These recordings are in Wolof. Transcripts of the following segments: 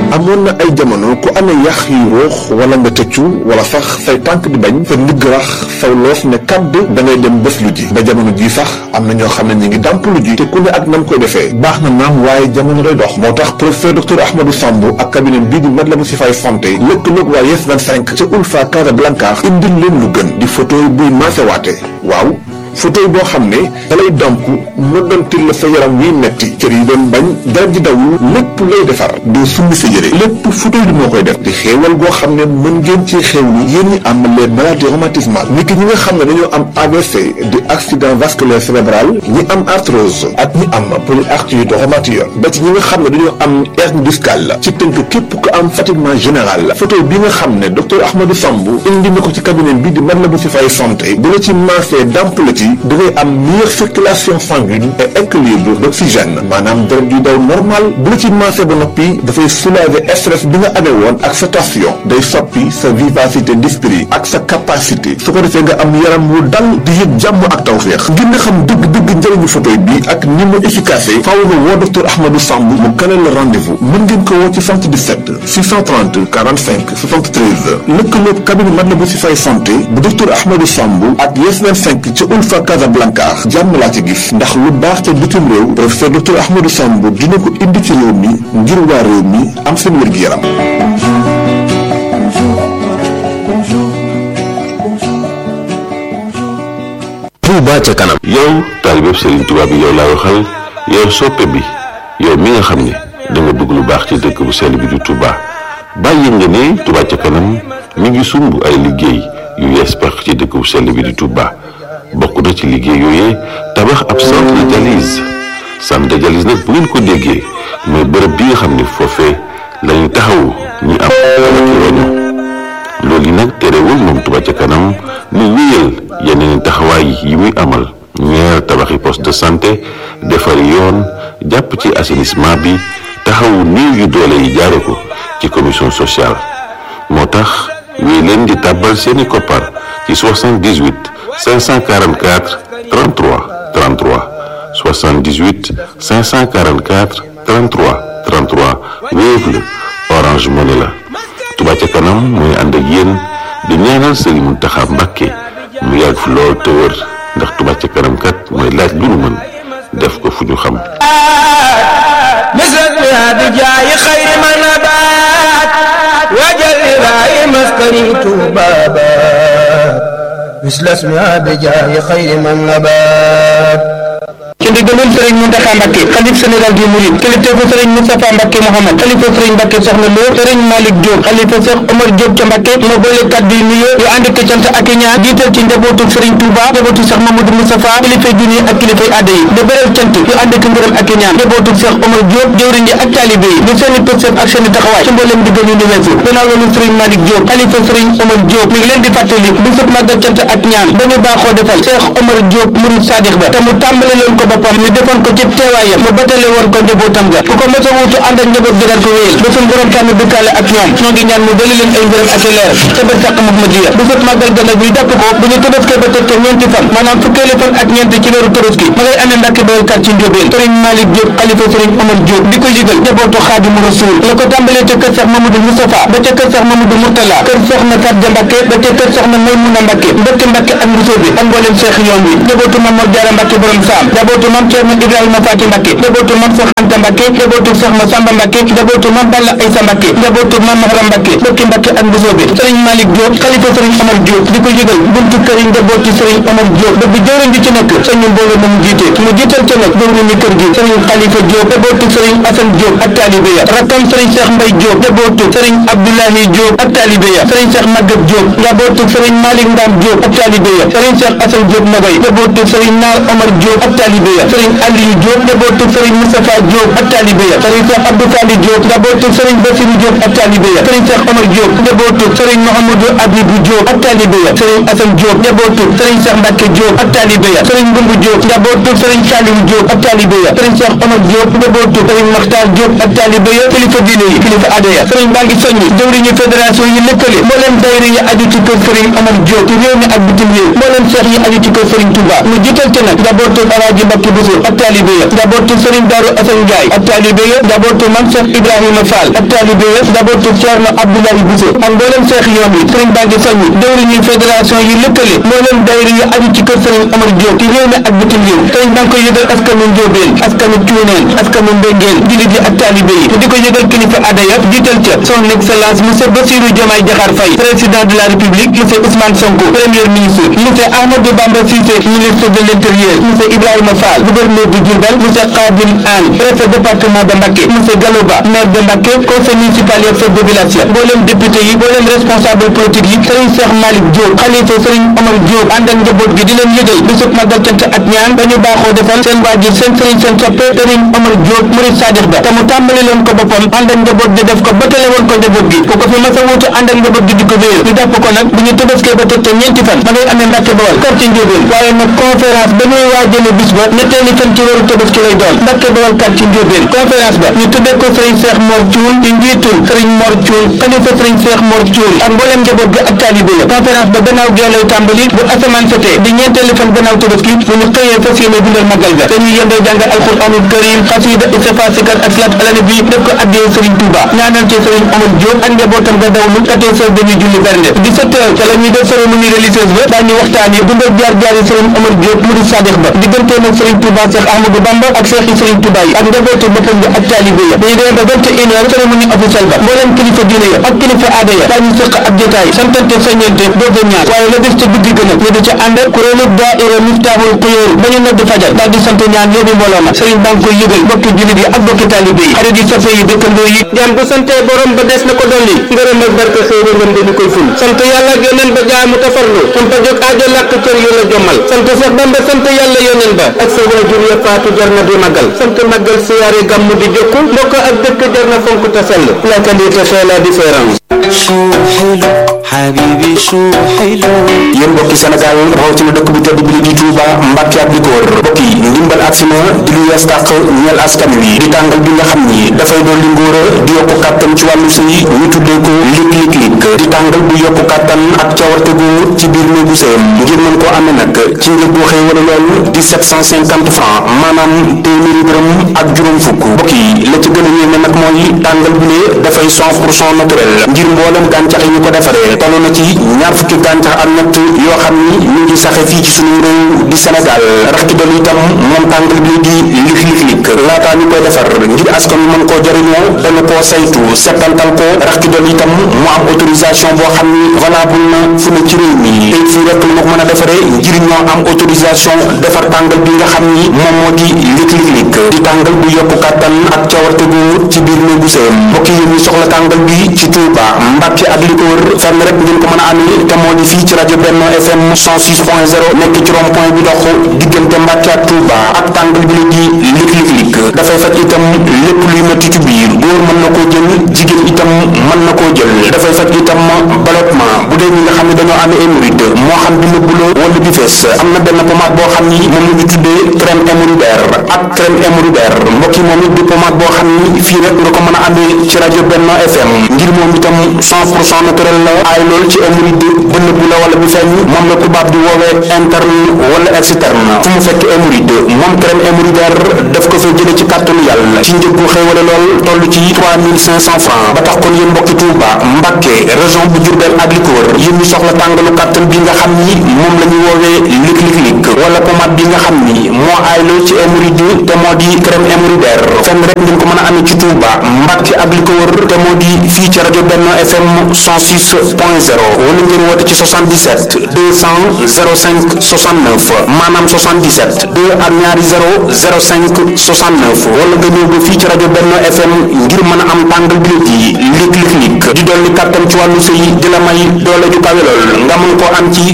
amoon na ay jamono ku amee yax yu ruux wala nga tëccu wala sax say tànk di bañ sa ndigg rax saw loof ne kàdd da ngay dem bés lu ji ba jamono ji sax am na ñoo xam ne ñu ngi dàmp lu ji te ku ne ak nam koy defee baax na naam waaye jamono day dox moo tax professeur docteur Ahmadou Samb ak cabinet bii di Matlaboul Chifaay santé lëkkaloog waa Yes 25 ca Ulfa Casablanca indil leen lu gën di photo buy maasewaate waaw fauteuil boo xam ne dalay damp noddantil la sa yaram wiy metti cër yi doon bañ dara ji dawul lépp lay defar doo summi sa yére lépp fauteuil bi moo koy def di xéewal goo xam ne mën ngeen ci xéewlu yéen ñi am les maladies rhumatismales ni ki ñi nga xam ne dañoo am AVC di accident vasculaire cérébral ñi am arthrose ak ñi am polyarthrite rhumatoïde ba ci ñi nga xam ne dañoo am hernie discale ci tënk képp ko am fatiguement général fauteuil bi nga xam ne docteur Ahmadou Samb indi na ko ci cabinet bi di Matlaboul Chifaay santé bu la ci maasee damp la ci da ngay am meilleure circulation sanguine et équilibre d'oxygène maanaam deret di daw normal bu la ci maasee ba noppi dafay soulager stress bi nga amee woon ak sa tension day soppi sa vivacité d'esprit ak sa capacité su ko defee nga am yaram wu dal di yëg jàmm ak tawféex ngir nga xam dëgg-dëgg njëriñu fauteuil bi ak ni mu efficace faaw nga woo docteur Ahmadou Samb mu kaneel la rendez-vous mën ngeen ko woo ci 77 630 45 73 lëkkaloog cabinet Matlaboul Chifaay santé bu docteur Ahmadou Samb ak Yes 25 ca Ulfa Casablanca jàmm laa ci gis ndax lu baax ca bitim réew professeur docteur Ahmadou Samb dina ko indi ci réew mi ngir waa réew mi am seen wér-gu-yaram Touba ca kanam yow taalibe Serigne Touba bi yow laay waxal yow soppe bi yow mi nga xam ne da nga bëgg lu baax ci dëkk bu sell bi di Touba bàyyi nga ne Touba ca kanam mi ngi sumb ay liggéey yu yees pex ci dëkk bu sell bi di Touba bokk na ci liggéey yooyee tabax ab centre de dialyse centre de dialyse nag bu ngeen ko déggee mooy bërëb bi nga xam ne foofee lañu taxawu ñi am ci roño loolu yi nag terewul moom Touba ca kanam mu wéyal yeneen taxawaay yi muy amal ñeer tabaxi poste de santé defari yoon jàpp ci assainissement bi taxawu néew yu doole yi jaare ko ci commission sociale moo tax wéy leen di tàbbal seeni koppar ci 78 544 33 33 78 544 33 33 Wave la Orange Money la Touba ca kanam mooy ànd ak yéen di ñaanal Serigne Mountakha Mbacké mu yàgg fi lool te wër ndax Touba ca kanam kat mooy laaj lu nu mën def ko fu ñu xam مثل بجاي خير ما نبات وجل راي مسكني بابات مثل اسمها بجاي خير من نبات ci ndigalul sëriñ Mountakha Mbacké xalif général di Mouride kilifteefu sëriñ Moustapha Mbacké Mouhamad xalifa sëriñ Mbacké Soxna Lo sëriñ Malick Diop xalifa Cheikh Omar Diop ca Mbacké moo boole kàddu yi nuyoo yu ànd ko cant ak i ñaan jiital ci njabootu sëriñ Touba njabootu Cheikh Mamadou Moustapha kilifay diine ak kilifay aada yi di beral cant yu ànd ko ngërëm ak i ñaan njabootu Cheikh Omar Diop jëwriñ yi ak taalibe yi di seeni pësëf ak seeni taxawaay ci mboolem diggal yu ni weesu gannaaw loolu sëriñ Malick Diop xalifa sëriñ Omar Diop mi ngi leen di fàttali bu sëb màggal cant ak ñaan dañu baaxoo defal Cheikh Omar Diop Mouride Sadikh ba te mu tàmbale leen ko boppam ñu defoon ko ci teewaayam mu batale woon ko njabootam ga ku ko mos a wuutu ànd ak njaboot gi daal ko wéyal ba suñ borom tànn dëkkaale ak ñoom ñoo ngi ñaan mu dali leen ay ngërëm ak i leer ca bër sàq Muhammadiya bu sot màggal ga nag ñu jàpp ko bu ñu tëbaskee ba teg te ñeenti fan maanaam fukkeeli fan ak ñeenti ci weeru Tabaski ma ngay amee Mbàkke Bawol kat ci Njóobeen sëriñ Malick Diop xalifa sëriñ Omar Diop di ko yëgal njabootu Xaadimu Rasuul la ko tàmbalee ca kër Seex Mamadou Moustapha ba ca kër Seex Mamadou Mourtala kër Soxna Fatja Mbàkke ba ca kër Soxna Maymuna Mbàkke mbëkk Mbàkke ak Mbusoo bi ak mboolem seex yoon wi njabootu Mam Mor Jaara Mbàkke borom saam njabootu Mam Ceerno Ibrahima Faati Mbàkke njabootu Mam Seex Anta Mbàkke njabootu Seex Masamba Mbàkke njabootu Mam Balla Aysa Mbàkke njabootu Mam Mahram Mbàkke mbëkk Mbàkke ak Mbusoo bi sëriñ Malick Diop xalifa sëriñ Omar Diop di ko yëgal buntu kër yi njabootu sëriñ Omar Diop ba bi jëwriñ ji ci nekk sëriñ mbooloo moom jiite mu jiital ca nag jëwriñ ni kër gi sëriñ Xalifa Diop njabootu sëriñ Assane Diop ak taalibe ya rakkam sëriñ Cheikh Mbaye Diop njabootu sëriñ Abdoulahi Diop ak taalibe ya sëriñ Cheikh Maguette Diop njabootu sëriñ Malick Ndam Diop ak taalibe ya sëriñ Cheikh Assane Diop Nogay njabootu sëriñ Naar Omar Diop ak taalibe ya sëriñ Aliou Diop njabootu sëriñ Moustapha Diop ak taalibe ya sëriñ Cheikh Abdou Fali Diop njabootu sëriñ Bassirou Diop ak taalibe ya sëriñ Cheikh Omar Diop njabootu sëriñ Mouhamadou Abibou Diop ak taalibe ya sëriñ Assane Diop njabootu sëriñ Cheikh Mbacke Diop ak taalibe ya sëriñ Mbumbu Diop njabootu sëriñ Saliou Diop ak taalibe ya sëriñ Cheikh Omar Diop njabootu sëriñ Makhtar Diop ak taalibe ya kilifa diine yi kilifa aada ya sëriñ baa ngi soññi jëwriñu fédération yi lëkkale mbooleem dayra yi aju ci kër sëriñ Omar Diop ci réew mi ak bitim réew mbooleem seex yi aju ci kër sëriñ Touba mu jiital ci nag njabootu Alaaji Mbacke bu Bousso ak taalibe ya njabootu Serigne Darou Assane Ndiaye ak taalibe ya njabootu Mame Cheikh Ibrahima Fall ak taalibe ya njabootu Thierno Abdoulaye Bousso ak mboolem seex yoon wi Serigne Bangi Soññi dëwriñu fédération yi lëkkale mboolem daayira yu aju ci kër Serigne Omar Diop ci réew mi ak bitim réew Serigne Bangi koy yëgal askanu Njóobeen askanu Cuuneen askanu Mbéngeen jullit yi ak taalibe yi te di ko yëgal kilifa aada ya jiital ca son excellence monsieur Bassirou Diomaye Diakhar Faye président de la République monsieur Ousmane Sonko premier ministre monsieur Ahmadou Bamba Cissé ministre de l'Intérieur monsieur Ibrahima Fall gouverneur de Diourbel monsieur Khadim Anne préfet département de Mbacké monsieur Galoba maire de Mbacké conseil municipal ak chef de village ya mboolem député yi mboolem responsable politique yi Serigne Cheikh Malick Diop xalifa Serigne Omar Diop ànd ak njaboot gi di leen yëgal bisub magal cant ak ñaan dañu baaxoo defal seen waajur seen Serigne seen soppe Serigne Omar Diop murid Sadikh ba te mu tàmbali leen ko boppam ànd ak njaboot gi def ko bëtale woon ko njaboot gi ku ko fi mas a wuute ànd ak njaboot gi di ko wéyal ñu jàpp ko nag bu ñu tëbaskee ba teg te ñeenti fan ma ngay amee Mbàkke Bawal kar ci Njóobeen waaye nag conférence ba ñuy waajale bis ba ñetteeli fan ci weeru tëbaski lay doon Mbàkke Bawal kar ci Njóobeen conférence ba ñu tuddee ko Serigne Cheikh Mor Thioune ci njiitul Serigne Mor Thioune xalifa Serigne Cheikh Mor Thioune ak mboolem njaboot gi ak taalibe ya conférence ba gannaaw gee lay tàmbali bu asamaan setee di ñeenteeli fan gannaaw tëbaski bu ñu xëyee fas yéene dundal magal ga dañuy yendoo jàng alxuraanul karim xasida istighfar sikar ak salaat ala nabi def ko addee Serigne Touba ñaanal ci Serigne Omar Diop ak njabootam ga dawlu quatorze heures dañuy julli bernde dix-sept heures ca la ñuy def cérémonie religieuse ba daañu waxtaanee dundal jaar jaari Serigne Omar Diop murid Sadikh ba digganteem ak Serigne Touba Cheikh Ahmadou Bamba ak Cheikh yi Serigne Touba yi ak njabootu boppam bi ak taalibe ya dañuy demee ba vingt et une heures cérémonie officielle ba mbooleem kilifa diine ya ak kilifa aada ya daañu sëq ab jotaay santante soññente dooga ñaar waaye la des ca digg gën a ñu di ca ànd ak kuréelu daaira Miftahul Xuyóor ba ñu nodd fajar daal di sant ñaan yóbbu mbooloo ma Serigne baa ngi koy yëgal bokki jullit yi ak bokki taalibe yi xarit yi soppe yi dëkkandoo yi jàmm bu sante borom ba des na ko dolli ngërëm ak barke xëyru ngëm dañu koy ful sant yàlla ak yoneen ba jaamu tafarlu sant jóg aajo làkk cër yu la jommal sant Seex Bamba sant yàlla yoneen ba ak sa waajur ya faatu jar na di magal sant magal siyaare gàmmu di jokku mbokk ak dëkk jar na fonk te sell la qualité fait la différence شو حلو حبيبي شو حلو yéen mbokki Sénégal rawatina dëkk bu tedd bi li di Touba Mbàkke ak li ko wër mbokk yi ndimbal agsi na di lu yees tàq ñeel askan wi di tàngal bi nga xam ni dafay doon li ngóor a di yokku kàttan ci wàllu sëy ñu tuddee ko lig lig lig di tàngal bu yokku kàttan ak cawarte góor ci biir néegu sëyam ngir mën koo amee nag ci njëg bu xëy wala lool di 750 francs maanaam téeméeri dërëm ak juróom fukk mbokk yi la ci gën a yéeme nag mooy tàngal bi ne dafay 100 pour cent naturel ngir mboolem gàncax yi ñu ko defaree toll na ci ñaar fukki gàncax ak ñett yoo xam ni ñu ngi saxe fii ci suñu réew di Sénégal rax ci dolli itam moom tàngal bi di lig lig lig laataa ñu koy defar ngir askan wi mën koo jëriñoo dana koo saytu settantal ko rax ci dolli itam mu am autorisation boo xam ni valable na fu ne ci réew mi te fii rek la ko mën a defaree ngir ñoo am autorisation defar tàngal bi nga xam ni moom moo di lig lig lig di tàngal bu yokku kàttan ak cawarte gu ci biir néegu sëyam mbokk yi ñu soxla tàngal bi ci Touba Mbàkke ak li ko wër fenn rek ngeen ko mën a amee te moo di fii ci rajo Benno FM 106.0 nekk ci rond point bi dox diggante Mbàkke ak Touba ak tàngal bi la di lig lig lig dafay faj itam lépp luy metti ci biir góor mën na koo jël jigéen itam mën na koo jël dafay faj itam ballottement bu dee ñi nga xam ne dañoo amee hémorroïde moo xam bi nëbbu la wala bi fees am na benn pommade boo xam ni moom la ñu tuddee crème hémorroïdaire ak crème hémorroïdaire mbokk yi moom it di pommade boo xam ni fii rek nga ko mën a amee ci rajo Benno FM ngir moom itam 100 pour cent naturel la aay lool ci hémorroïde ba nëbbu la wala bi feeñ moom la tubaab di woowee interne wala externe fu mu fekk hémorroïde moom crème hémorroïdaire daf ko fay jëlee ci kàttanu yàlla ci njëg bu xëy wala lool toll ci 3500 francs ba tax kon yéen mbokki Touba Mbàkke région bu Diourbel ak li ko wër yéen ñu soxla tàngalu kàttan bi nga xam ni moom la ñu woowee lig lig lig wala pommade bi nga xam ni moo aay lool ci hémorroïde te moo di crème hémorroïdaire fenn rek ngeen ko mën a amee ci Touba Mbàkke ak li ko wër te moo di fii ci rajo Benno FM 106 point 0 wala ngeen woote ci 77 200 05 69 maanaam 77 2 ak ñaari 0 05 69 wala nga ñëw ba fii ci rajo Benno FM ngir mën a am tàngal bi di lig lig lig di dolli kàttan ci wàllu sëy di la may doole ju kawe lool nga mën koo am ci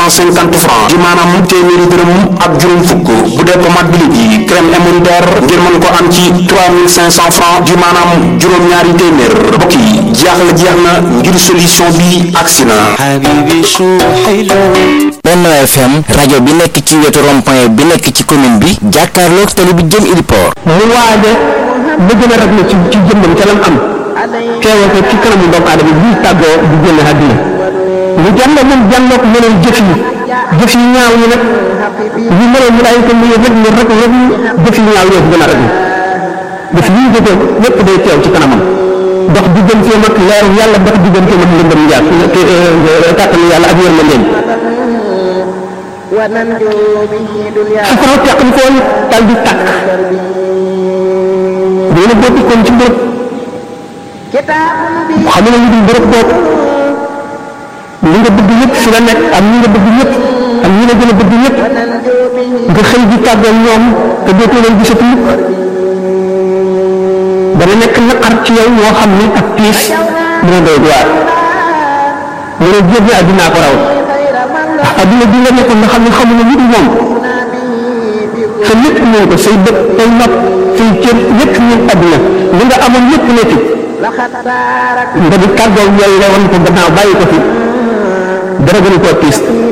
750 francs di maanaam téeméeri dërëm ak juróom fukk bu dee pommade bi di crème hémorroïdaire ngir mën koo am ci 3500 francs di maanaam juróom-ñaari téeméer mbokk yi jaaxle jeex na ngir solution bi agsi na حبيبي شو حلو Benno FM rajo bi nekk ci wetu rond-point bi nekk ci commune bi jàkkaarloog tali bi jëm Iliport mu waaje bëgg na rek na ci ci jëmmam ca lam am teewe ko ci kanamu doomu aadama bi tàggoo di génn àdduna mu jàll moom jàlloog meneen jëf yi jëf yu ñaaw yi nag ñu mënoon mu laay ko muy rek ñu rek rek jëf yu ñaaw yoo gën a rek jëf yi ñu jëfoon lépp day teew ci kanamam dox digganteem ak leeru yàlla dox digganteem ak lëndëm njaar kàttanu yàlla ak yërmandeem safara teqli koon dal di tàkk dina boo dikkoon ci mbërëb xam ne lu dul mbërëb boobu li nga bëgg yëpp fi la nekk am ñi nga bëgg yëpp am ñi la gën a bëgg yëpp nga xëy di tàggal ñoom te dootoo leen gisati mukk dana nekk naqar ci yow moo xam ni ak tiis dina doy waar mu ne jéem addinaa ko raw ndax adduna bi nga nekkoon nga xam ne xamuñu lu dul moom sa lépp ñëw ko say bët say nopp say cër lépp ñëw adduna li nga amoon lépp nekk nga di tàggoo yooyu nga wan ko gannaaw bàyyi ko fi dara gënu koo tiis